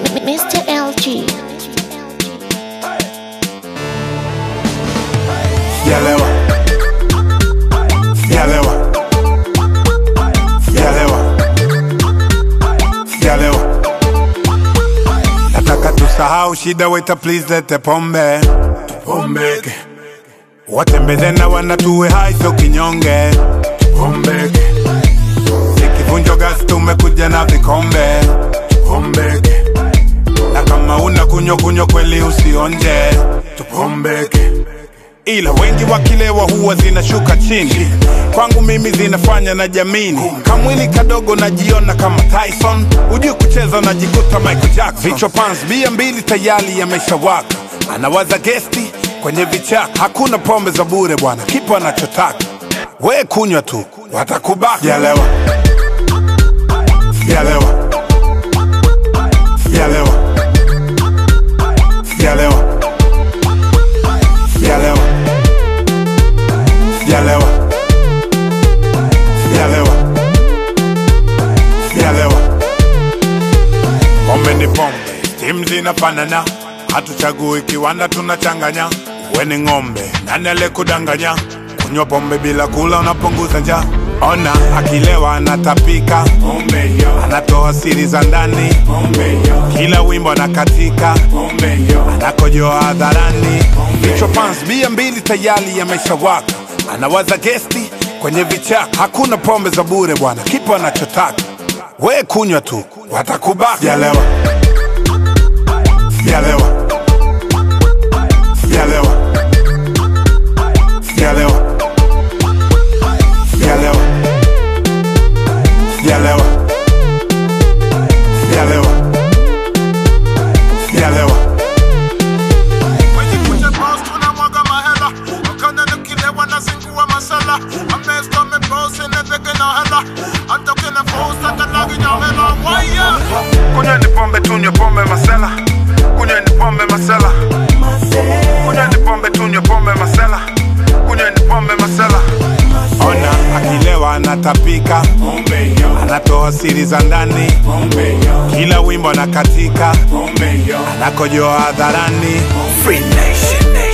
Mr. LG. Sijalewa, sijalewa, sijalewa, sijalewa. Nataka tusahau shida, waiter please lete pombe, tupombeke. Watembeze na wanatuwe hai, sio kinyonge, tupombeke. Sikivunjo gas, tumekuja na vikombe, tupombeke. Na kama una kunyo kunyo kweli usionje, tupombeke ila wengi wakilewa huwa zinashuka chini kwangu mimi zinafanya na jamini kamwili kadogo najiona kama tyson hujui kucheza najikuta michael jackson vichwa pans bia mbili tayari yameshawaka anawaza gesti kwenye vichaka hakuna pombe za bure bwana kipo anachotaka we kunywa tu watakubaka sijalewa sijalewa sijalewa sijalewa sijalewa sijalewa sijalewa sijalewa pombe ni pombe tim zinafanana hatuchagui kiwanda tunachanganya uwe ni ng'ombe nani alekudanganya kunywa pombe bila kula unapunguza njaa ona akilewa anatapika pombe hiyo anatoa siri za ndani pombe hiyo kila wimbo anakatika pombe hiyo anakojoa hadharani vichwa fans bia mbili tayari yameshawaka anawaza gesti kwenye vichaka hakuna pombe za bure bwana kipo anachotaka we kunywa tu watakubaka sijalewa sijalewa sijalewa sijalewa sijalewa sijalewa sijalewa sijalewa Kwenye kucha boss tunamwaga mahela wakana nikilewa nazingua masala amesto amebosi nezeke na hela hata ukina force hata lagi na hela waya kunyweni pombe tunywe pombe masela kunyweni pombe masela kunyweni pombe tunywe pombe masela kunyweni pombe masela ona akilewa anatapika anatoa siri za ndani kila wimbo anakatika anakojoa hadharani Free Nation,